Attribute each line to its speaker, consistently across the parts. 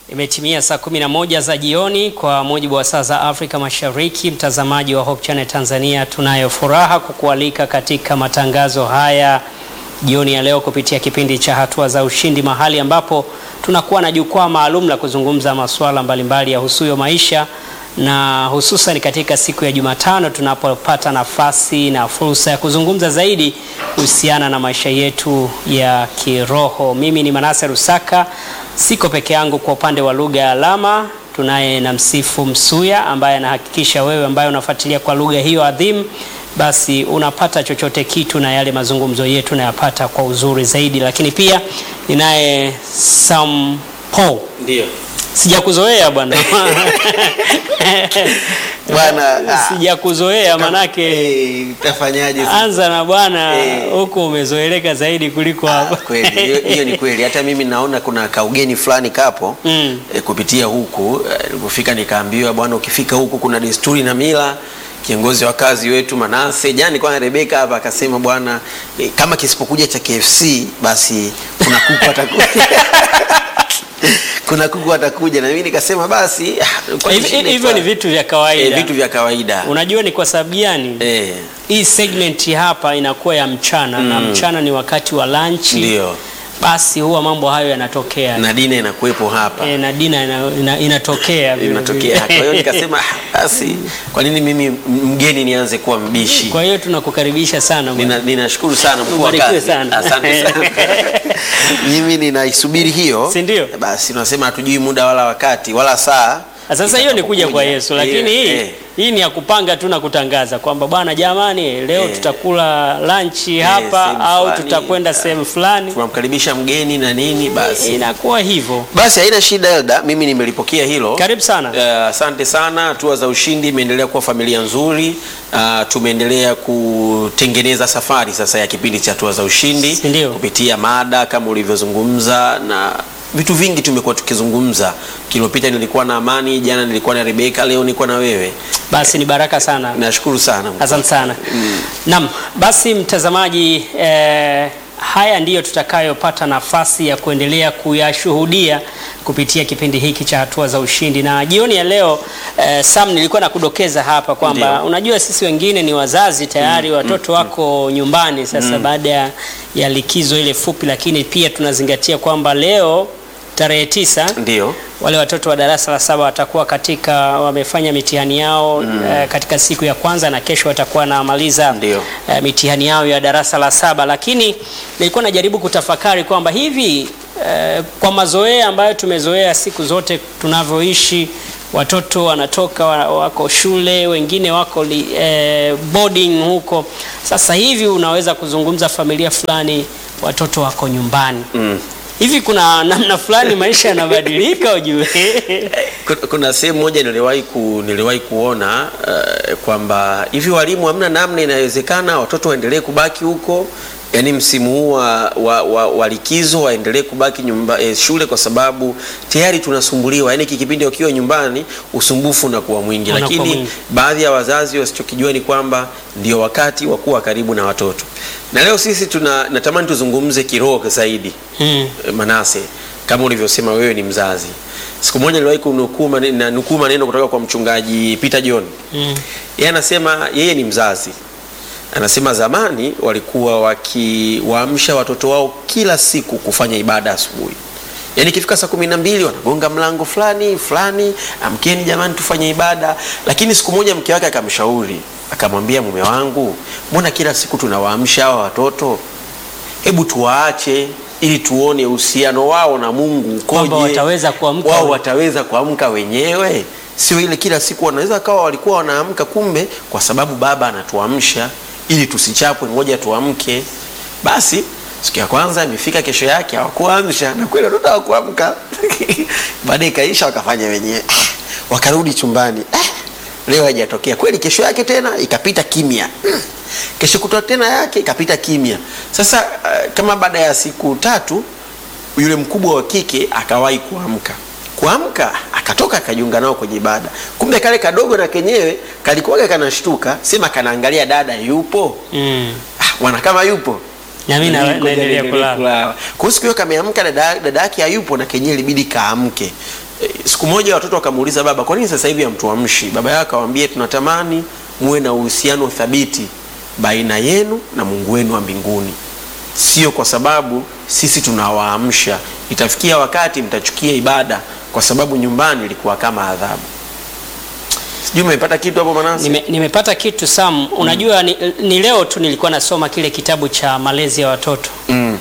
Speaker 1: Imetimia saa 11 za jioni kwa mujibu wa saa za Afrika Mashariki. Mtazamaji wa Hope Channel Tanzania, tunayo furaha kukualika katika matangazo haya jioni ya leo kupitia kipindi cha Hatua za Ushindi, mahali ambapo tunakuwa na jukwaa maalum la kuzungumza masuala mbalimbali ya husuyo maisha na hususan katika siku ya Jumatano tunapopata nafasi na fursa ya kuzungumza zaidi kuhusiana na maisha yetu ya kiroho. Mimi ni Manase Rusaka, siko peke yangu kwa upande wa lugha ya alama. Tunaye na Msifu Msuya ambaye anahakikisha wewe ambaye unafuatilia kwa lugha hiyo adhimu basi unapata chochote kitu na yale mazungumzo yetu nayapata kwa uzuri zaidi, lakini pia ninaye Sam Paul.
Speaker 2: Ndio.
Speaker 1: Sijakuzoea bwana
Speaker 2: Bwana, ah.
Speaker 1: sijakuzoea manake
Speaker 2: Eh, utafanyaje? sasa?
Speaker 1: anza na bwana
Speaker 2: Eh.
Speaker 1: huku umezoeleka zaidi kuliko
Speaker 2: Ah,
Speaker 1: hapa.
Speaker 2: kweli hiyo hiyo ni kweli. Hata mimi naona kuna kaugeni fulani kapo
Speaker 1: Mm.
Speaker 2: eh, kupitia huku eh, nilipofika nikaambiwa, bwana, ukifika huku kuna desturi na mila. Kiongozi wa kazi wetu Manase jani kwa Rebeka hapa akasema, bwana, eh, kama kisipokuja cha KFC basi kuna kuku atakuja kuna kuku atakuja, na mimi nikasema basi ah, kwa
Speaker 1: Hivi-
Speaker 2: shida
Speaker 1: Hivyo ni
Speaker 2: ita-
Speaker 1: vitu vya
Speaker 2: eh,
Speaker 1: kawaida.
Speaker 2: vitu vya kawaida
Speaker 1: Unajua ni kwa sababu gani?
Speaker 2: eh,
Speaker 1: Hii segment hapa inakuwa ya mchana na mchana ni wakati wa lunch.
Speaker 2: ndio
Speaker 1: Basi huwa mambo hayo yanatokea
Speaker 2: na Dina inakuwepo hapa
Speaker 1: e, na dina ina, ina, inatokea vile
Speaker 2: inatokea.
Speaker 1: vile.
Speaker 2: Kwa hiyo nikasema "Ah, basi, kwa nini mimi mgeni nianze kuwa mbishi?
Speaker 1: Kwa hiyo tunakukaribisha sana bwana.
Speaker 2: Nina- Ninashukuru sana mkuu wa
Speaker 1: Ubarikiwe
Speaker 2: kazi,
Speaker 1: sana.
Speaker 2: asante sana. mimi ninaisubiri hiyo,
Speaker 1: Si ndio?
Speaker 2: basi tunasema hatujui muda wala wakati wala saa.
Speaker 1: Sasa hiyo ni kuja kwa
Speaker 2: itakapokuja.
Speaker 1: Yesu, lakini hii
Speaker 2: Eh, eh.
Speaker 1: hii ni ya kupanga tu na kutangaza kwamba bwana, jamani, leo
Speaker 2: Eh.
Speaker 1: tutakula lunch hapa
Speaker 2: sehemu
Speaker 1: au
Speaker 2: fulani.
Speaker 1: tutakwenda sehemu fulani,
Speaker 2: tunamkaribisha mgeni na nini, basi
Speaker 1: inakuwa hivyo.
Speaker 2: basi haina shida Elda, mimi nimelipokea hilo.
Speaker 1: Karibu sana.
Speaker 2: Eh, Asante sana. Hatua za Ushindi imeendelea kuwa familia nzuri. Ah, tumeendelea kutengeneza safari sasa ya kipindi cha Hatua za Ushindi
Speaker 1: Ndio.
Speaker 2: kupitia mada kama ulivyozungumza na vitu vingi tumekuwa tukizungumza. Kilopita nilikuwa na Amani, jana nilikuwa na Rebeka, leo niko na wewe.
Speaker 1: Basi ni baraka sana.
Speaker 2: Nashukuru sana.
Speaker 1: Asante sana. Naam, basi mtazamaji, eh, haya ndiyo tutakayopata nafasi ya kuendelea kuyashuhudia kupitia kipindi hiki cha Hatua za Ushindi. Na jioni ya leo eh, Sam, nilikuwa nakudokeza hapa kwamba
Speaker 2: Ndio.
Speaker 1: unajua sisi wengine ni wazazi tayari, watoto wako nyumbani sasa baada ya, ya likizo ile fupi, lakini pia tunazingatia kwamba leo tarehe tisa
Speaker 2: Ndio.
Speaker 1: wale watoto wa darasa la saba watakuwa katika wamefanya mitihani yao eh, katika siku ya kwanza na kesho watakuwa wanamaliza
Speaker 2: Ndio.
Speaker 1: eh, mitihani yao ya darasa la saba, lakini nilikuwa najaribu kutafakari kwamba hivi eh, kwa mazoea ambayo tumezoea siku zote tunavyoishi, watoto wanatoka wa- wako shule, wengine wako li, eh, boarding huko. Sasa hivi unaweza kuzungumza familia fulani, watoto wako nyumbani
Speaker 2: Mm.
Speaker 1: hivi kuna namna fulani maisha yanabadilika ujue.
Speaker 2: Kuna- Kuna sehemu moja niliwahi ku, niliwahi kuona uh, kwamba hivi walimu hamna namna inawezekana watoto waendelee kubaki huko, yaani msimu huu wa, wa, wa, wa likizo waendelee kubaki nyumba, eh, shule kwa sababu tayari tunasumbuliwa, yaani hiki kipindi wakiwa nyumbani usumbufu unakuwa mwingi,
Speaker 1: Unakuwa
Speaker 2: lakini
Speaker 1: mwingi.
Speaker 2: baadhi ya wazazi wasichokijua ni kwamba ndio wakati wa kuwa karibu na watoto, na leo sisi tuna natamani tuzungumze kiroho zaidi
Speaker 1: Hmm.
Speaker 2: Manase, kama ulivyosema wewe ni mzazi. Siku moja niliwahi kunukuu mane- na nukuu maneno kutoka kwa mchungaji Peter John.
Speaker 1: Mm.
Speaker 2: Yeye anasema yeye ni mzazi, anasema zamani walikuwa wakiwaamsha watoto wao kila siku kufanya ibada asubuhi. Yaani ikifika saa kumi na mbili wanagonga mlango fulani fulani, amkeni jamani, tufanye ibada. Lakini siku moja mke wake akamshauri, akamwambia, mume wangu, mbona kila siku tunawaamsha hawa watoto? Hebu tuwaache ili tuone uhusiano wao na Mungu ukoje,
Speaker 1: Kwamba wataweza kuamka
Speaker 2: wao
Speaker 1: we-
Speaker 2: wataweza kuamka wenyewe, sio ile kila siku wanaweza kawa walikuwa wanaamka, kumbe kwa sababu baba anatuamsha ili tusichapwe, ngoja tuamke. Basi siku ya kwanza imefika, kesho yake hawakuamsha, na kweli watoto hawakuamka. Baadaye ikaisha, wakafanya wenyewe, wakarudi chumbani. Eh, leo haijatokea kweli. Kesho yake tena ikapita kimya, Mm. kesho kutwa tena yake ikapita kimya. Sasa uh, kama baada ya siku tatu yule mkubwa wa kike akawahi kuamka kuamka akatoka akajiunga nao kwenye ibada kumbe kale kadogo na kenyewe kalikuwaga kanashtuka sema kanaangalia dada yupo
Speaker 1: Mm.
Speaker 2: ah, mwana kama yupo
Speaker 1: Na mimi na-
Speaker 2: Ngoja
Speaker 1: naendelea
Speaker 2: niendelee
Speaker 1: kulala.
Speaker 2: kulala. Kwa hiyo siku hiyo kameamka, dada dada yake hayupo, na kenyewe ilibidi kaamke. E, siku moja watoto wakamuuliza baba, kwa nini sasa hivi hamtuamshi? Baba yao akawaambia, tunatamani muwe na uhusiano thabiti baina yenu na Mungu wenu wa mbinguni, sio kwa sababu sisi tunawaamsha. Itafikia wakati mtachukia ibada kwa sababu nyumbani ilikuwa kama adhabu. Sijui umepata kitu hapo Manase?
Speaker 1: Nime, nimepata kitu Sam. Unajua ni, ni leo tu nilikuwa nasoma kile kitabu cha malezi ya watoto
Speaker 2: Mm.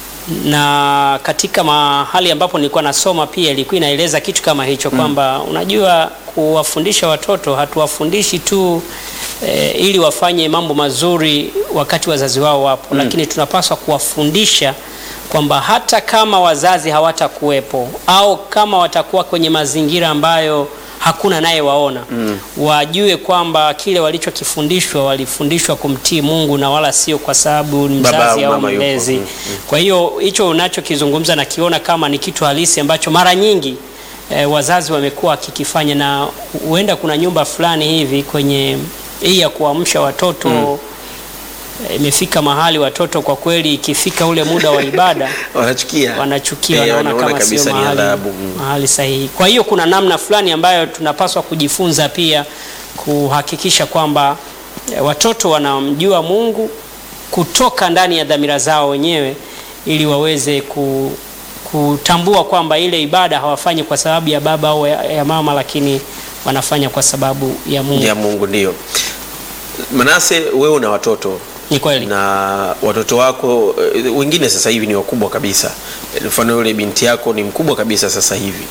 Speaker 1: na katika mahali ambapo nilikuwa nasoma pia ilikuwa inaeleza kitu kama hicho kwamba unajua kuwafundisha watoto hatuwafundishi tu e, ili wafanye mambo mazuri wakati wazazi wao wapo, lakini tunapaswa kuwafundisha kwamba hata kama wazazi hawatakuwepo au kama watakuwa kwenye mazingira ambayo hakuna naye waona wajue kwamba kile walichokifundishwa walifundishwa kumtii Mungu na wala sio kwa sababu ni
Speaker 2: Baba
Speaker 1: mzazi
Speaker 2: au
Speaker 1: au
Speaker 2: mama yupo.
Speaker 1: mlezi.
Speaker 2: Mm,
Speaker 1: Kwa hiyo hicho unachokizungumza nakiona kama ni kitu halisi ambacho mara nyingi eh, wazazi wamekuwa wakikifanya, na huenda kuna nyumba fulani hivi kwenye hii ya kuamsha watoto eh, imefika mahali watoto kwa kweli ikifika ule muda wa ibada
Speaker 2: Wanachukia.
Speaker 1: wanachukia,
Speaker 2: Eh,
Speaker 1: wanaona
Speaker 2: wanaona
Speaker 1: kama sio
Speaker 2: kabisa ni
Speaker 1: mahali,
Speaker 2: adhabu. Mm.
Speaker 1: mahali sahihi. Kwa hiyo kuna namna fulani ambayo tunapaswa kujifunza pia kuhakikisha kwamba eh, watoto wanamjua Mungu kutoka ndani ya dhamira zao wenyewe ili waweze ku, kutambua kwamba ile ibada hawafanyi kwa sababu ya baba au ya, ya mama, lakini wanafanya kwa sababu ya Mungu.
Speaker 2: ya Mungu ndio. Manase, wewe una watoto
Speaker 1: Ni kweli.
Speaker 2: na watoto wako eh, wengine sasa hivi ni wakubwa kabisa. Eh, Mfano yule binti yako ni mkubwa kabisa sasa hivi.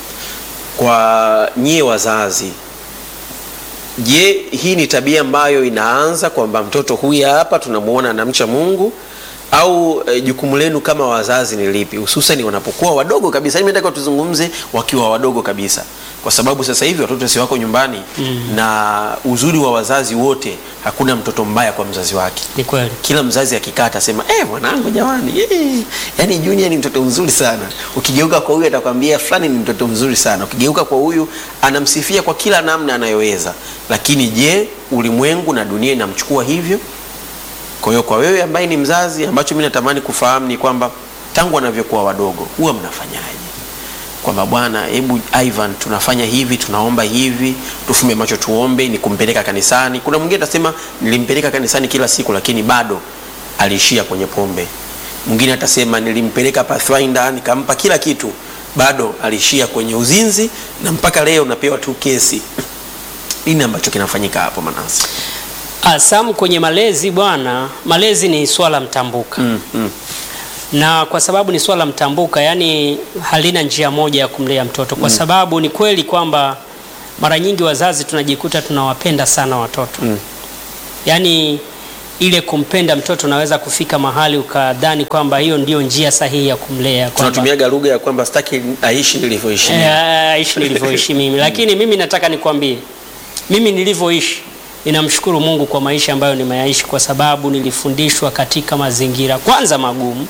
Speaker 2: Kwa nyie wazazi, je, hii ni tabia ambayo inaanza kwamba mtoto huyu hapa tunamuona anamcha Mungu au eh, jukumu lenu kama wazazi ni lipi, hususan wanapokuwa wadogo kabisa? Mimi nataka tuzungumze wakiwa wadogo kabisa, kwa sababu sasa hivi watoto si wako nyumbani na uzuri wa wazazi wote, hakuna mtoto mbaya kwa mzazi wake
Speaker 1: Ni kweli.
Speaker 2: kila mzazi akikaa atasema eh, mwanangu jamani, eh, yani Junior ni mtoto mzuri sana. Ukigeuka kwa huyu atakwambia fulani ni mtoto mzuri sana. Ukigeuka kwa huyu anamsifia kwa kila namna anayoweza. Lakini je, ulimwengu na dunia inamchukua hivyo? Kwa hiyo kwa wewe ambaye ni mzazi, ambacho mimi natamani kufahamu ni kwamba tangu wanavyokuwa wadogo huwa mnafanyaje? Kwamba bwana, hebu Ivan, tunafanya hivi, tunaomba hivi, tufumbe macho tuombe, ni kumpeleka kanisani. Kuna mwingine atasema nilimpeleka kanisani kila siku, lakini bado aliishia kwenye pombe. Mwingine atasema nilimpeleka Pathfinder, nikampa kila kitu, bado aliishia kwenye uzinzi, na mpaka leo napewa tu kesi. Nini ambacho kinafanyika hapo Manase?
Speaker 1: Ah, Sam, kwenye malezi bwana, malezi ni swala mtambuka
Speaker 2: Mm, mm.
Speaker 1: na kwa sababu ni swala mtambuka, yani halina njia moja ya kumlea mtoto, kwa sababu ni kweli kwamba mara nyingi wazazi tunajikuta tunawapenda sana watoto
Speaker 2: Mm.
Speaker 1: yani ile kumpenda mtoto unaweza kufika mahali ukadhani kwamba hiyo ndio njia sahihi ya kumlea kwamba
Speaker 2: Tunatumiaga lugha ya kwamba sitaki aishi nilivyoishi.
Speaker 1: Eh, aishi nilivyoishi mimi, lakini mimi nataka nikwambie, mimi nilivyoishi ninamshukuru Mungu kwa maisha ambayo nimeyaishi, kwa sababu nilifundishwa katika mazingira kwanza magumu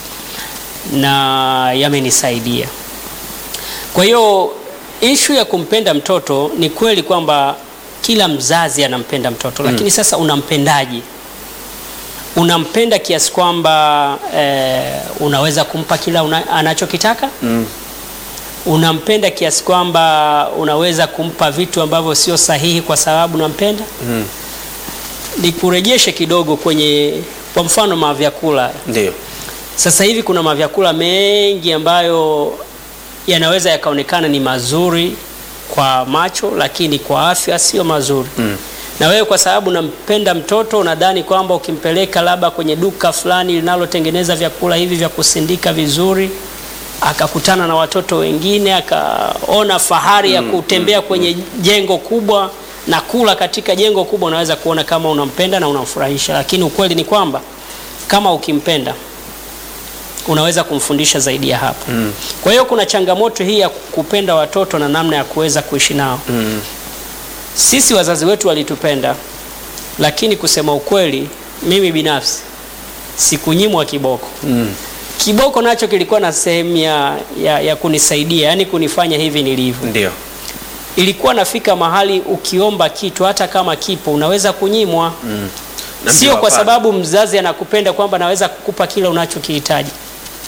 Speaker 1: na yamenisaidia. Kwa hiyo ishu ya kumpenda mtoto ni kweli kwamba kila mzazi anampenda mtoto, lakini sasa unampendaje? Unampenda kiasi kwamba eh, unaweza kumpa kila una, anachokitaka
Speaker 2: Mm.
Speaker 1: unampenda kiasi kwamba unaweza kumpa vitu ambavyo sio sahihi kwa sababu unampenda.
Speaker 2: Mm.
Speaker 1: Nikurejeshe kidogo kwenye, kwa mfano mavyakula.
Speaker 2: Ndio.
Speaker 1: Sasa hivi kuna mavyakula mengi ambayo yanaweza yakaonekana ni mazuri kwa macho, lakini kwa afya sio mazuri.
Speaker 2: Mm.
Speaker 1: Na wewe kwa sababu unampenda mtoto unadhani kwamba ukimpeleka labda kwenye duka fulani linalotengeneza vyakula hivi vya kusindika vizuri, akakutana na watoto wengine, akaona fahari ya kutembea kwenye jengo kubwa na kula katika jengo kubwa, unaweza kuona kama unampenda na unamfurahisha, lakini ukweli ni kwamba kama ukimpenda unaweza kumfundisha zaidi ya hapo.
Speaker 2: Mm.
Speaker 1: Kwa hiyo kuna changamoto hii ya kupenda watoto na namna ya kuweza kuishi nao.
Speaker 2: Mm.
Speaker 1: Sisi wazazi wetu walitupenda, lakini kusema ukweli, mimi binafsi sikunyimwa kiboko.
Speaker 2: Mm.
Speaker 1: Kiboko nacho kilikuwa na sehemu ya, ya, ya kunisaidia, yani kunifanya hivi nilivyo.
Speaker 2: Ndio.
Speaker 1: Ilikuwa nafika mahali ukiomba kitu hata kama kipo unaweza kunyimwa,
Speaker 2: Mm. Na
Speaker 1: sio
Speaker 2: ndio
Speaker 1: kwa
Speaker 2: hapana.
Speaker 1: sababu mzazi anakupenda kwamba naweza kukupa kile unachokihitaji,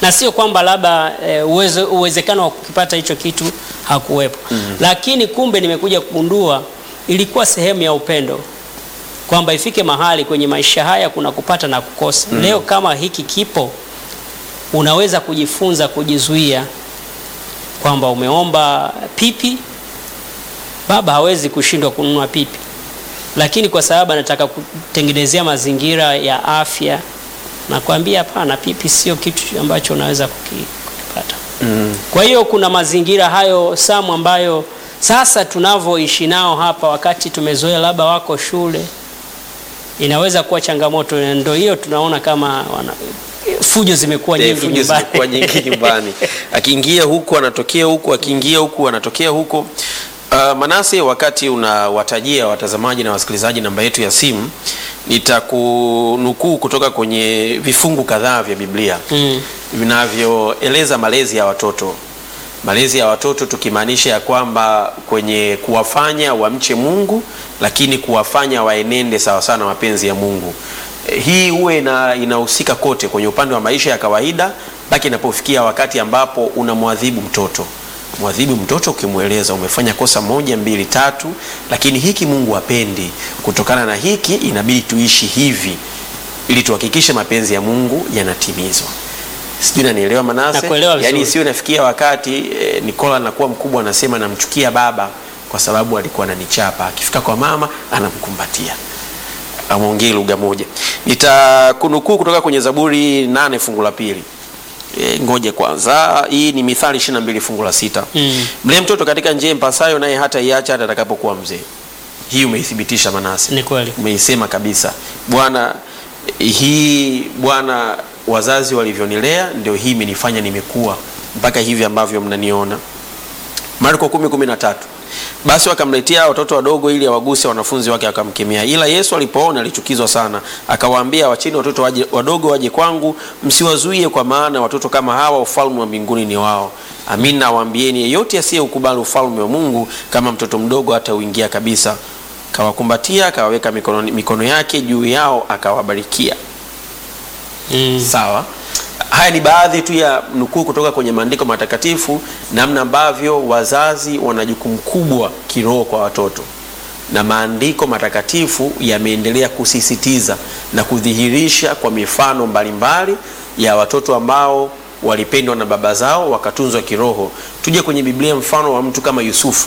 Speaker 1: na sio kwamba labda e, uwezo, uwezekano wa kukipata hicho kitu hakuwepo lakini kumbe nimekuja kugundua ilikuwa sehemu ya upendo kwamba ifike mahali kwenye maisha haya kuna kupata na kukosa leo kama hiki kipo unaweza kujifunza kujizuia kwamba umeomba pipi baba hawezi kushindwa kununua pipi lakini kwa sababu anataka kutengenezea mazingira ya afya nakwambia hapana pipi sio kitu ambacho unaweza kuki, kukipata
Speaker 2: Mm.
Speaker 1: kwa hiyo kuna mazingira hayo samu ambayo sasa tunavyoishi nao hapa wakati tumezoea labda wako shule inaweza kuwa changamoto ndio hiyo tunaona kama wana, fujo zimekuwa
Speaker 2: Eh,
Speaker 1: nyingi
Speaker 2: fujo
Speaker 1: nyumbani.
Speaker 2: zimekuwa nyingi nyumbani akiingia huku anatokea huku akiingia huku anatokea huku Uh, Manase, wakati unawatajia watazamaji na wasikilizaji namba yetu ya simu, nitakunukuu kutoka kwenye vifungu kadhaa vya Biblia
Speaker 1: Mm.
Speaker 2: vinavyoeleza malezi ya watoto. Malezi ya watoto tukimaanisha ya kwamba kwenye kuwafanya wamche Mungu, lakini kuwafanya waenende sawasawa na mapenzi ya Mungu. Eh, Hii huwe ina, inahusika kote kwenye upande wa maisha ya kawaida mpaka inapofikia wakati ambapo unamwadhibu mtoto. Mwadhibu mtoto ukimweleza umefanya kosa moja mbili tatu, lakini hiki Mungu hapendi. Kutokana na hiki inabidi tuishi hivi ili tuhakikishe mapenzi ya Mungu yanatimizwa. Sijui nanielewa Manase?
Speaker 1: Nakuelewa vizuri.
Speaker 2: Yaani isiwe nafikia wakati eh, Nikola anakuwa mkubwa anasema namchukia baba kwa sababu alikuwa ananichapa. Akifika kwa mama anamkumbatia. Ameongea lugha moja. Nitakunukuu kutoka kwenye Zaburi nane fungu la pili. E, ngoje kwanza. Hii ni Mithali 22 fungu la sita.
Speaker 1: Mm.
Speaker 2: Mlee mtoto katika njia impasayo, naye hata iacha hata atakapokuwa mzee. Hii umeithibitisha Manase
Speaker 1: Ni kweli.
Speaker 2: umeisema kabisa Bwana. Hii Bwana, wazazi walivyonilea ndio hii imenifanya nimekuwa mpaka hivi ambavyo mnaniona. Marko 10:13 basi wakamletea watoto wadogo ili awaguse, wanafunzi wake akamkemea. Ila Yesu alipoona alichukizwa sana, akawaambia, wacheni watoto waje, wadogo waje kwangu, msiwazuie, kwa maana watoto kama hawa ufalme wa mbinguni ni wao. Amin nawaambieni, yeyote asiyeukubali ufalme wa Mungu kama mtoto mdogo hatauingia kabisa. Kawakumbatia, akawaweka mikono, mikono yake juu yao, akawabarikia.
Speaker 1: Mm.
Speaker 2: Sawa. Haya ni baadhi tu ya nukuu kutoka kwenye maandiko matakatifu, namna ambavyo wazazi wana jukumu kubwa kiroho kwa watoto, na maandiko matakatifu yameendelea kusisitiza na kudhihirisha kwa mifano mbalimbali ya watoto ambao walipendwa na baba zao wakatunzwa kiroho. Tuje kwenye Biblia, mfano wa mtu kama Yusufu.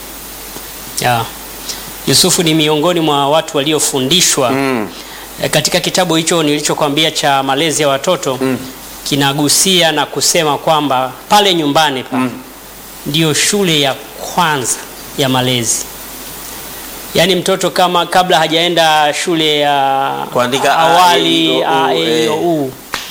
Speaker 1: Ya. Yusufu ni miongoni mwa watu waliofundishwa
Speaker 2: Mm.
Speaker 1: E, katika kitabu hicho nilichokwambia cha malezi ya watoto
Speaker 2: Mm.
Speaker 1: kinagusia na kusema kwamba pale nyumbani pa
Speaker 2: Mm.
Speaker 1: ndiyo shule ya kwanza ya malezi. Yaani mtoto kama kabla hajaenda shule ya
Speaker 2: Kuandika
Speaker 1: awali
Speaker 2: A, E, I, O, U,
Speaker 1: A, E, I, O,
Speaker 2: eh.
Speaker 1: U,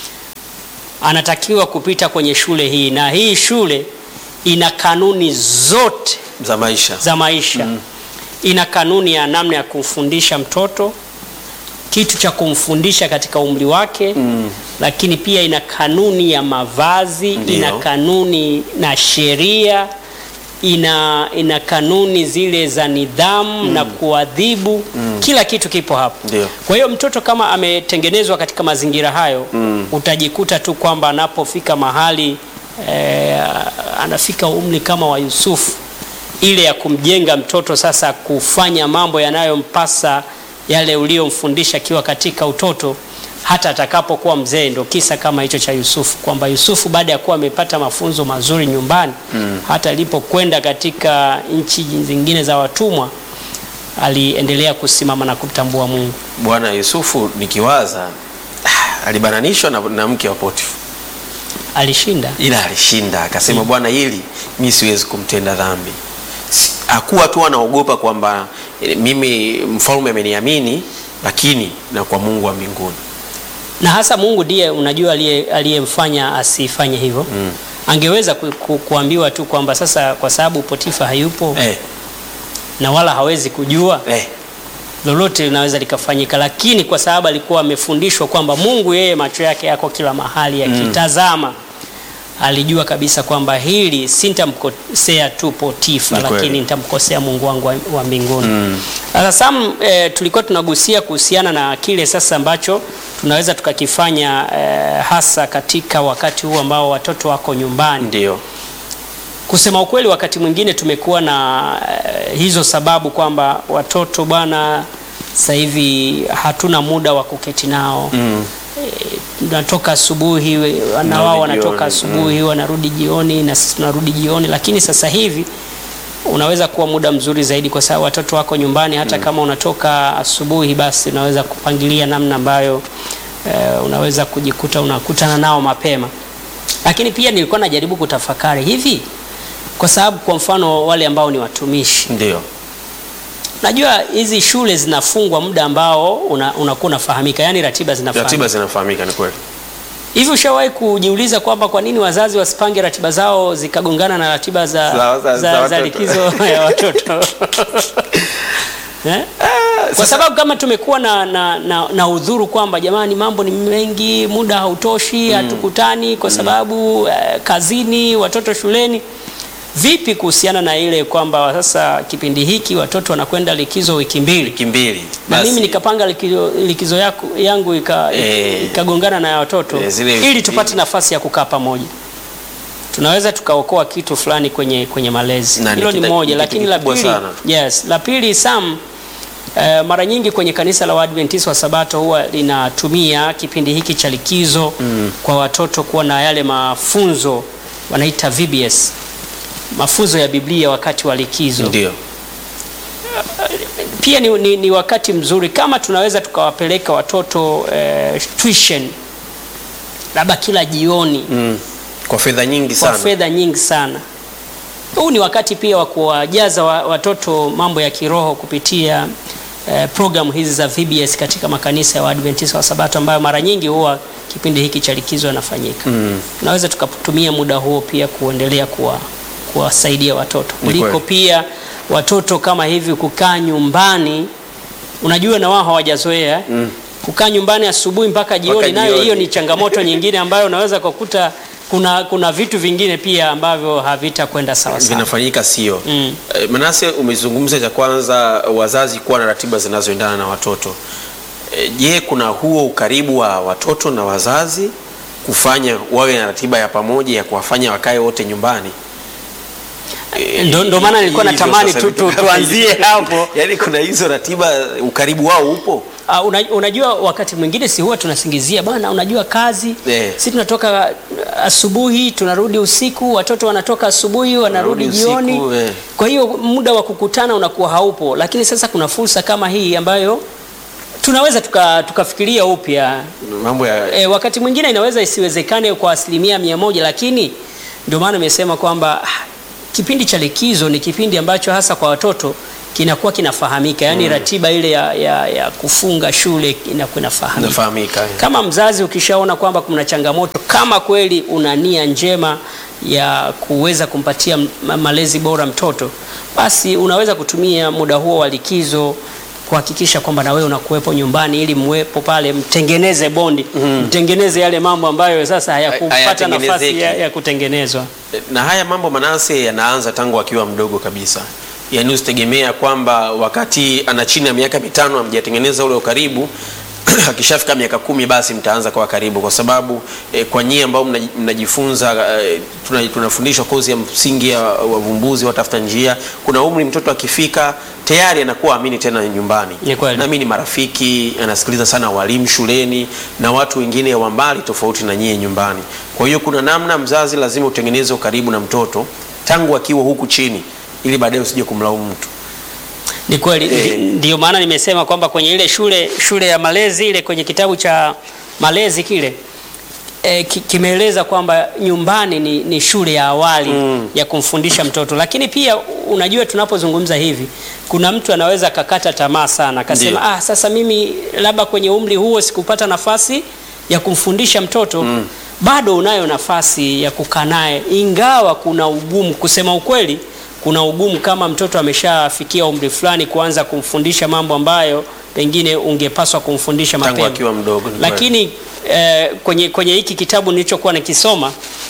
Speaker 1: anatakiwa kupita kwenye shule hii, na hii shule ina kanuni zote
Speaker 2: za maisha
Speaker 1: za maisha ina kanuni ya namna ya kumfundisha mtoto kitu cha kumfundisha katika umri wake
Speaker 2: Mm.
Speaker 1: lakini pia ina kanuni ya mavazi
Speaker 2: Ndio.
Speaker 1: ina kanuni na sheria ina, ina kanuni zile za nidhamu na kuadhibu kila kitu kipo hapo
Speaker 2: Ndio.
Speaker 1: kwa hiyo mtoto kama ametengenezwa katika mazingira hayo
Speaker 2: Mm.
Speaker 1: utajikuta tu kwamba anapofika mahali eh, anafika umri kama wa Yusufu ile ya kumjenga mtoto sasa kufanya mambo yanayompasa yale uliyomfundisha akiwa katika utoto hata atakapokuwa mzee. Ndo kisa kama hicho cha Yusufu, kwamba Yusufu baada ya kuwa amepata mafunzo mazuri nyumbani mm. hata alipokwenda katika nchi zingine za watumwa aliendelea kusimama na kumtambua Mungu.
Speaker 2: Bwana Yusufu nikiwaza ah, alibananishwa na, na mke wa Potifa
Speaker 1: Alishinda.
Speaker 2: ila alishinda akasema, Bwana, hili mi siwezi kumtenda dhambi. Si- Hakuwa tu anaogopa kwamba eh, mimi mfalme ameniamini, lakini na kwa Mungu wa mbinguni.
Speaker 1: na hasa Mungu ndiye unajua aliye- aliyemfanya asifanye hivyo
Speaker 2: Mm.
Speaker 1: angeweza ku, ku, kuambiwa tu kwamba sasa kwa sababu Potifa hayupo
Speaker 2: Eh,
Speaker 1: na wala hawezi kujua
Speaker 2: eh,
Speaker 1: lolote linaweza likafanyika, lakini kwa sababu alikuwa amefundishwa kwamba Mungu yeye macho yake yako kila mahali yakitazama, alijua kabisa kwamba hili sintamkosea tu Potifa,
Speaker 2: Ni kweli.
Speaker 1: lakini nitamkosea Mungu wangu wa, wa mbinguni. Sasa Sam, eh, tulikuwa tunagusia kuhusiana na kile sasa ambacho tunaweza tukakifanya eh, hasa katika wakati huu ambao watoto wako nyumbani.
Speaker 2: Ndio.
Speaker 1: Kusema ukweli, wakati mwingine tumekuwa na eh, hizo sababu kwamba watoto bwana, sasa hivi hatuna muda wa kuketi nao
Speaker 2: Mm.
Speaker 1: tunatoka asubuhi we- na
Speaker 2: Narudi
Speaker 1: wao wanatoka
Speaker 2: jioni,
Speaker 1: asubuhi wanarudi jioni na sisi tunarudi jioni, lakini sasa hivi unaweza kuwa muda mzuri zaidi kwa sababu watoto wako nyumbani. Hata kama unatoka asubuhi, basi unaweza kupangilia namna ambayo eh, unaweza kujikuta unakutana nao mapema. Lakini pia nilikuwa najaribu kutafakari hivi, kwa sababu kwa mfano wale ambao ni watumishi
Speaker 2: Ndio.
Speaker 1: Najua hizi shule zinafungwa muda ambao una- unakuwa unafahamika, yani ratiba zinafahamika.
Speaker 2: Ratiba zinafahamika, ni kweli.
Speaker 1: Hivi ushawahi kujiuliza kwamba kwa nini wazazi wasipange ratiba zao zikagongana na ratiba za,
Speaker 2: Za- za- za
Speaker 1: za, za
Speaker 2: watoto.
Speaker 1: likizo ya watoto eh? Kwa sababu kama tumekuwa na, na, na, na udhuru kwamba jamani, mambo ni mengi, muda hautoshi, hatukutani kwa sababu eh, kazini, watoto shuleni. Vipi kuhusiana na ile kwamba sasa kipindi hiki watoto wanakwenda likizo wiki mbili
Speaker 2: Wiki mbili.
Speaker 1: na
Speaker 2: Basi,
Speaker 1: mimi nikapanga likizo, likizo yaku, yangu ika-
Speaker 2: Eh.
Speaker 1: ikagongana na ya watoto
Speaker 2: Eh, zile wiki
Speaker 1: ili tupate nafasi ya kukaa pamoja, tunaweza tukaokoa kitu fulani kwenye, kwenye malezi.
Speaker 2: Na ni
Speaker 1: Hilo ni
Speaker 2: kita-
Speaker 1: moja,
Speaker 2: kitu
Speaker 1: lakini la
Speaker 2: kikubwa
Speaker 1: pili,
Speaker 2: sana.
Speaker 1: yes, la pili Sam, eh, mara nyingi kwenye kanisa la Waadventista wa Sabato huwa linatumia kipindi hiki cha likizo kwa watoto kuwa na yale mafunzo wanaita VBS, mafunzo ya Biblia wakati wa likizo
Speaker 2: Ndio.
Speaker 1: pia ni, ni, ni wakati mzuri kama tunaweza tukawapeleka watoto eh, tuition labda kila jioni
Speaker 2: Mm. Kwa fedha nyingi
Speaker 1: kwa
Speaker 2: sana.
Speaker 1: fedha nyingi sana. Huu ni wakati pia wa kuwajaza wa- watoto mambo ya kiroho kupitia eh, programu hizi za VBS katika makanisa ya Waadventista wa Sabato ambayo mara nyingi huwa kipindi hiki cha likizo yanafanyika.
Speaker 2: Mm.
Speaker 1: Tunaweza tukatumia muda huo pia kuendelea kuwa kuwasaidia watoto
Speaker 2: Ni
Speaker 1: kuliko
Speaker 2: kweli.
Speaker 1: pia watoto kama hivi kukaa nyumbani. Unajua na wao hawajazoea
Speaker 2: Mm.
Speaker 1: kukaa nyumbani asubuhi mpaka jioni,
Speaker 2: Mpaka
Speaker 1: nayo
Speaker 2: jioni.
Speaker 1: hiyo ni changamoto nyingine ambayo unaweza kukuta kuna, kuna vitu vingine pia ambavyo havitakwenda sawa sawa.
Speaker 2: vinafanyika sio.
Speaker 1: Mm.
Speaker 2: Eh, Manase, umezungumza cha kwanza, wazazi kuwa na ratiba zinazoendana na watoto. Eh, Je, kuna huo ukaribu wa watoto na wazazi kufanya wawe na ratiba ya pamoja ya kuwafanya wakae wote nyumbani? Eh,
Speaker 1: Ndo- ndo maana nilikuwa
Speaker 2: hivyo
Speaker 1: natamani
Speaker 2: sasa
Speaker 1: tu-
Speaker 2: vitu
Speaker 1: tu-
Speaker 2: kama
Speaker 1: tuanzie
Speaker 2: hivyo.
Speaker 1: hapo.
Speaker 2: Yaani kuna hizo ratiba, ukaribu wao upo.
Speaker 1: Uh, una, unajua wakati mwingine si huwa tunasingizia bwana, unajua kazi
Speaker 2: Eh.
Speaker 1: si tunatoka asubuhi tunarudi usiku, watoto wanatoka asubuhi wanarudi
Speaker 2: Wanarudi
Speaker 1: jioni
Speaker 2: usiku, eh.
Speaker 1: kwa hiyo muda wa kukutana unakuwa haupo, lakini sasa kuna fursa kama hii ambayo tunaweza tuka- tukafikiria upya
Speaker 2: Mambo ya
Speaker 1: E, wakati mwingine inaweza isiwezekane kwa asilimia mia moja, lakini ndio maana nimesema kwamba ah, kipindi cha likizo ni kipindi ambacho hasa kwa watoto kinakuwa kinafahamika, yaani ratiba ile ya, ya, ya kufunga shule inakuwa inafahamika.
Speaker 2: nafahamika. eh.
Speaker 1: Kama mzazi ukishaona kwamba kuna changamoto, kama kweli una nia njema ya kuweza kumpatia ma- malezi bora mtoto, basi unaweza kutumia muda huo wa likizo kuhakikisha kwamba na wewe unakuwepo nyumbani ili mwepo pale, mtengeneze bondi, mtengeneze yale mambo ambayo sasa hayakupata
Speaker 2: Hayatengenezeki.
Speaker 1: nafasi ya, ya kutengenezwa.
Speaker 2: na haya mambo Manase yanaanza tangu akiwa mdogo kabisa. Yaani usitegemea kwamba wakati ana chini ya miaka mitano hamjatengeneza ule ukaribu akishafika miaka kumi basi mtaanza kwa karibu, kwa sababu eh, kwa nyie ambao mnaji- mnajifunza eh, tuna- tunafundishwa kozi ya msingi ya wavumbuzi watafuta njia. Kuna umri mtoto akifika tayari anakuwa amini tena nyumbani,
Speaker 1: Ni kweli.
Speaker 2: na mimi ni marafiki, anasikiliza sana walimu shuleni na watu wengine wa mbali tofauti na nyie nyumbani. Kwa hiyo kuna namna mzazi lazima utengeneze ukaribu na mtoto tangu akiwa huku chini, ili baadaye usije kumlaumu mtu.
Speaker 1: Ni kweli,
Speaker 2: Eh.
Speaker 1: ndi- ndio maana nimesema kwamba kwenye ile shule shule ya malezi ile kwenye kitabu cha malezi kile e, ki, kimeeleza kwamba nyumbani ni, ni shule ya awali
Speaker 2: Mm.
Speaker 1: ya kumfundisha mtoto, lakini pia unajua, tunapozungumza hivi, kuna mtu anaweza akakata tamaa sana akasema,
Speaker 2: Ndio.
Speaker 1: ah, sasa mimi labda kwenye umri huo sikupata nafasi ya kumfundisha mtoto bado unayo nafasi ya kukaa naye, ingawa kuna ugumu. Kusema ukweli, kuna ugumu kama mtoto ameshafikia umri fulani, kuanza kumfundisha mambo ambayo pengine ungepaswa kumfundisha
Speaker 2: Tangu
Speaker 1: mapema
Speaker 2: akiwa mdogo, ni kweli.
Speaker 1: lakini eh, kwenye, kwenye hiki kitabu nilichokuwa nikisoma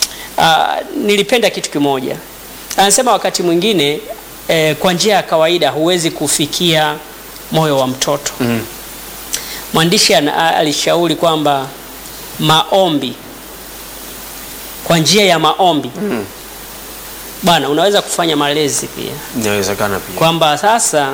Speaker 1: ah, nilipenda kitu kimoja. Anasema wakati mwingine eh, kwa njia ya kawaida huwezi kufikia moyo wa mtoto
Speaker 2: Mm.
Speaker 1: mwandishi ana- alishauri kwamba maombi kwa njia ya maombi
Speaker 2: Mm.
Speaker 1: bwana unaweza kufanya malezi pia
Speaker 2: Inawezekana pia.
Speaker 1: kwamba sasa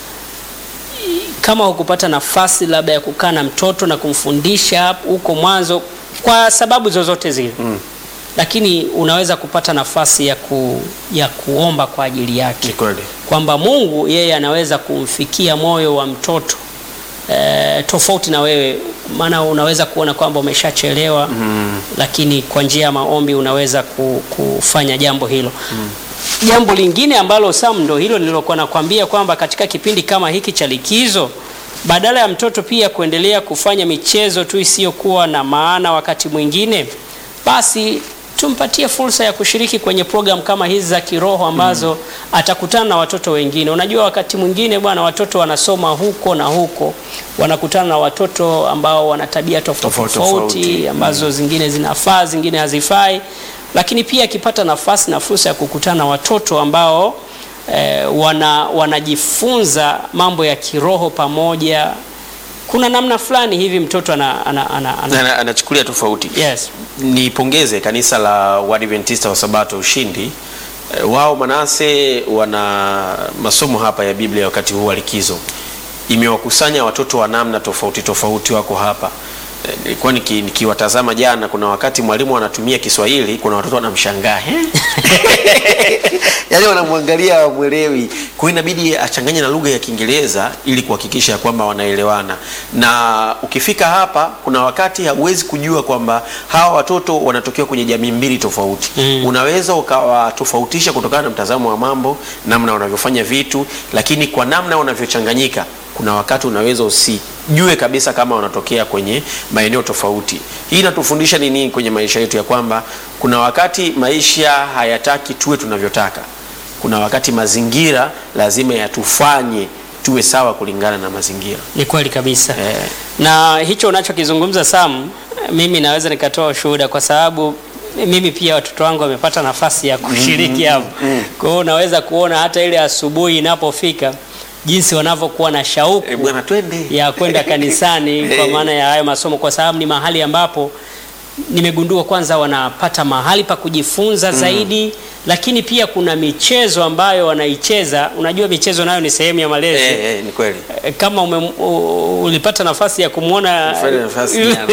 Speaker 1: i- kama hukupata nafasi labda ya kukaa na mtoto na kumfundisha hapo huko mwanzo kwa sababu zozote zile
Speaker 2: Mm.
Speaker 1: lakini unaweza kupata nafasi ya, ku, ya kuomba kwa ajili yake
Speaker 2: Ni kweli.
Speaker 1: kwamba Mungu yeye anaweza kumfikia moyo wa mtoto e, tofauti na wewe, maana unaweza kuona kwamba umeshachelewa
Speaker 2: Mm.
Speaker 1: lakini kwa njia ya maombi unaweza ku, kufanya jambo hilo jambo lingine ambalo Sam ndo hilo nililokuwa nakwambia kwamba katika kipindi kama hiki cha likizo badala ya mtoto pia kuendelea kufanya michezo tu isiyokuwa na maana wakati mwingine basi tumpatie fursa ya kushiriki kwenye program kama hizi za kiroho ambazo atakutana na watoto wengine. Unajua, wakati mwingine bwana, watoto wanasoma huko na huko, wanakutana na watoto ambao wana tabia tofauti
Speaker 2: Tofauti,
Speaker 1: tofauti
Speaker 2: tofauti.
Speaker 1: ambazo zingine zinafaa, zingine hazifai, lakini pia akipata nafasi na fursa ya kukutana na watoto ambao eh, wana wanajifunza mambo ya kiroho pamoja, kuna namna fulani hivi mtoto ana, ana, ana, ana,
Speaker 2: Ana- Anachukulia tofauti.
Speaker 1: yes.
Speaker 2: Nipongeze kanisa la Waadventista wa Sabato Ushindi. Eh, Wao Manase wana masomo hapa ya Biblia wakati huu wa likizo, imewakusanya watoto wa namna tofauti tofauti wako hapa. Eh, Nilikuwa niki- nikiwatazama jana, kuna wakati mwalimu anatumia Kiswahili, kuna watoto wanamshangaa "Eh?" yaani wanamwangalia wamwelewi. Kwa hiyo inabidi achanganye na lugha ya Kiingereza ili kuhakikisha kwamba wanaelewana. Na ukifika hapa, kuna wakati hauwezi kujua kwamba hawa watoto wanatokea kwenye jamii mbili tofauti.
Speaker 1: Mm.
Speaker 2: Unaweza ukawatofautisha kutokana na mtazamo wa mambo, namna wanavyofanya vitu, lakini kwa namna wanavyochanganyika kuna wakati unaweza usijue kabisa kama wanatokea kwenye maeneo tofauti. Hii inatufundisha nini kwenye maisha yetu? Ya kwamba kuna wakati maisha hayataki tuwe tunavyotaka, kuna wakati mazingira lazima yatufanye tuwe sawa kulingana na mazingira.
Speaker 1: Ni kweli kabisa
Speaker 2: Eh,
Speaker 1: na hicho unachokizungumza Sam, mimi naweza nikatoa ushuhuda kwa sababu mimi pia watoto wangu wamepata nafasi ya kushiriki hapo. Kwa hiyo unaweza kuona hata ile asubuhi inapofika jinsi wanavyokuwa na shauku
Speaker 2: eh, bwana twende
Speaker 1: ya kwenda kanisani kwa maana ya hayo masomo, kwa sababu ni mahali ambapo nimegundua kwanza wanapata mahali pa kujifunza zaidi, lakini pia kuna michezo ambayo wanaicheza. Unajua michezo nayo ni sehemu ya malezi
Speaker 2: eh, eh, ni kweli.
Speaker 1: Eh, kama ume, u- ulipata nafasi ya kumwona
Speaker 2: Nilipata nafasi jana.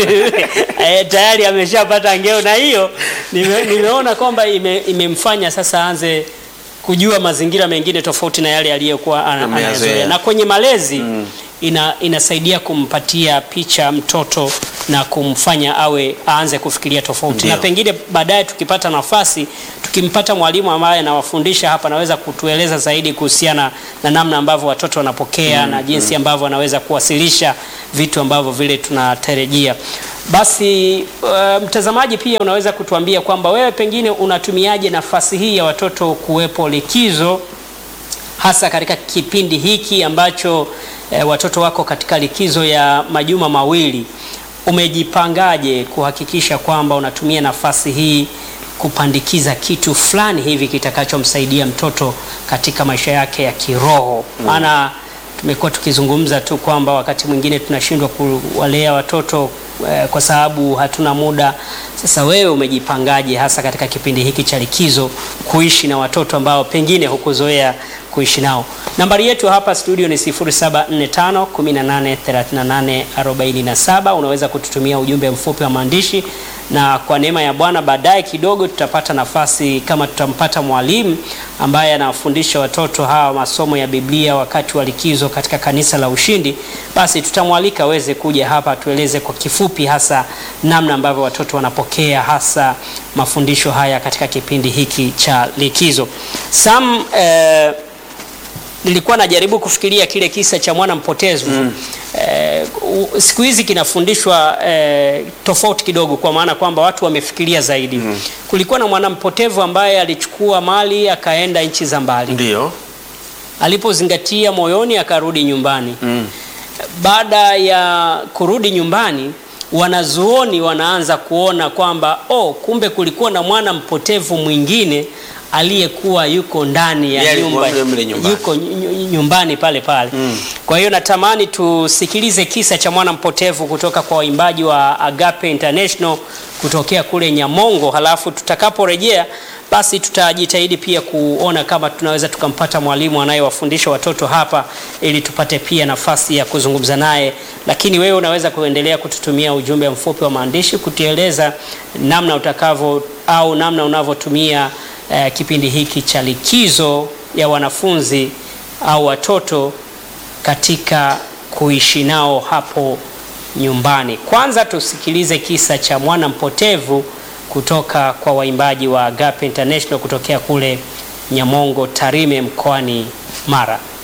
Speaker 1: eh, tayari ameshapata ngeo, na hiyo nime, nimeona kwamba ime, imemfanya sasa aanze kujua mazingira mengine tofauti na yale aliyokuwa ana-
Speaker 2: Ameyazoea.
Speaker 1: anayazoea, na kwenye malezi ina, inasaidia kumpatia picha mtoto na kumfanya awe aanze kufikiria tofauti,
Speaker 2: Ndio.
Speaker 1: na pengine baadaye tukipata nafasi tukimpata mwalimu ambaye anawafundisha hapa, anaweza kutueleza zaidi kuhusiana na namna ambavyo watoto wanapokea na jinsi ambavyo anaweza kuwasilisha vitu ambavyo vile tunatarajia. Basi uh, mtazamaji pia unaweza kutuambia kwamba wewe pengine unatumiaje nafasi hii ya watoto kuwepo likizo hasa katika kipindi hiki ambacho eh, watoto wako katika likizo ya majuma mawili. Umejipangaje kuhakikisha kwamba unatumia nafasi hii kupandikiza kitu fulani hivi kitakachomsaidia mtoto katika maisha yake ya kiroho? Maana tumekuwa tukizungumza tu kwamba wakati mwingine tunashindwa kuwalea watoto eh, kwa sababu hatuna muda. Sasa wewe umejipangaje hasa katika kipindi hiki cha likizo kuishi na watoto ambao pengine hukuzoea kuishi nao? Nambari yetu hapa studio ni 0745 1838 47. Unaweza kututumia ujumbe mfupi wa maandishi, na kwa neema ya Bwana baadaye kidogo tutapata nafasi kama tutampata mwalimu ambaye anawafundisha watoto hawa masomo ya Biblia wakati wa likizo katika kanisa la Ushindi, basi tutamwalika aweze kuja hapa tueleze kwa kifupi hasa namna ambavyo watoto wanapokea hasa mafundisho haya katika kipindi hiki cha likizo. Sam, eh, nilikuwa najaribu kufikiria kile kisa cha mwana mpotevu eh, u- siku hizi kinafundishwa eh, tofauti kidogo, kwa maana kwamba watu wamefikiria zaidi. Kulikuwa na mwana mpotevu ambaye alichukua mali akaenda nchi za mbali,
Speaker 2: Ndio.
Speaker 1: alipozingatia moyoni akarudi nyumbani.
Speaker 2: Mm.
Speaker 1: Baada ya kurudi nyumbani, wanazuoni wanaanza kuona kwamba oh, kumbe kulikuwa na mwana mpotevu mwingine aliyekuwa yuko ndani ya
Speaker 2: Yeye alikuwa
Speaker 1: nyumba
Speaker 2: mle mle nyumbani.
Speaker 1: yuko nyu- nyu- nyumbani pale pale. Kwa hiyo natamani tusikilize kisa cha mwana mpotevu kutoka kwa waimbaji wa Agape International kutokea kule Nyamongo, halafu tutakaporejea basi tutajitahidi pia kuona kama tunaweza tukampata mwalimu anayewafundisha watoto hapa ili tupate pia nafasi ya kuzungumza naye. Lakini wewe unaweza kuendelea kututumia ujumbe mfupi wa maandishi kutueleza namna utakavyo au namna unavyotumia eh, kipindi hiki cha likizo ya wanafunzi au watoto katika kuishi nao hapo nyumbani. Kwanza tusikilize kisa cha mwana mpotevu kutoka kwa waimbaji wa Agape International kutokea kule Nyamongo Tarime mkoani Mara.